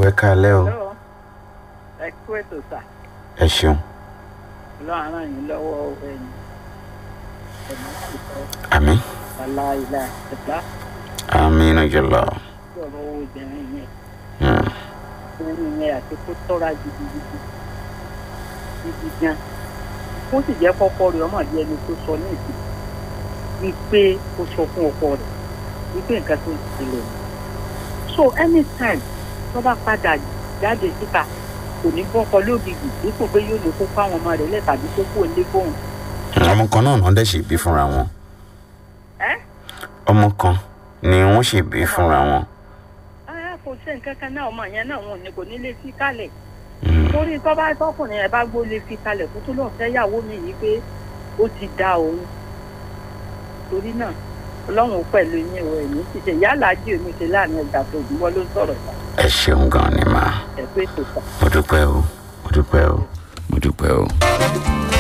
ẹ káalẹ́ o Hello. ẹ kú ètò sà ẹ ṣeun lọ́wọ́ ara yín lọ́wọ́ ẹ̀yìn ẹ̀mí ti sọ àmín àlá ìlà ẹ̀dá àmín jùlọ tí ọ̀rọ̀ obìnrin yẹn Hmm. obìnrin yẹn àti kó tọ́ra gidigidi gidi gan kó sì jẹ́ kọ́kọ́ rẹ̀ ọmọ àbí ẹni tó sọ ní ìsìn wípé ó sọ fún ọkọ rẹ̀ wípé nǹkan tó ń ṣẹlẹ̀ ni. so anytime tó bá padà jáde síta kò ní bọ́kọ lógìgì dípò pé yóò lè kó fáwọn ọmọ rẹ̀ lẹ̀ tàbí kó kó lé fóun. ọmọ kan náà náà dẹ̀ ṣe bí fúnra wọn ẹ́ ọmọ kan ni wọ́n ṣe bí fúnra wọn ẹ́ kò sí nǹkan kan náà ọmọ yẹn náà wọn ò ní kò ní lè fi kálẹ̀ Hmm. torí tó bá tọkùnrin yẹn bá gbó lè fi kalẹ̀ kó tó lọ́ọ́ fẹ́ yàwó mi yìí pé ó ti da òun torí náà ọlọ́run ó pẹ̀lú yín o ẹ̀mí ti ṣe yálà jí omi ṣe láàrin ẹ̀dá tó gbọ́ ló ń sọ̀rọ̀ ìgbà ẹ ṣeun gan ni màá ẹ̀ pé tó sà. mo dúpẹ́ o mo dúpẹ́ o mo dúpẹ́ o.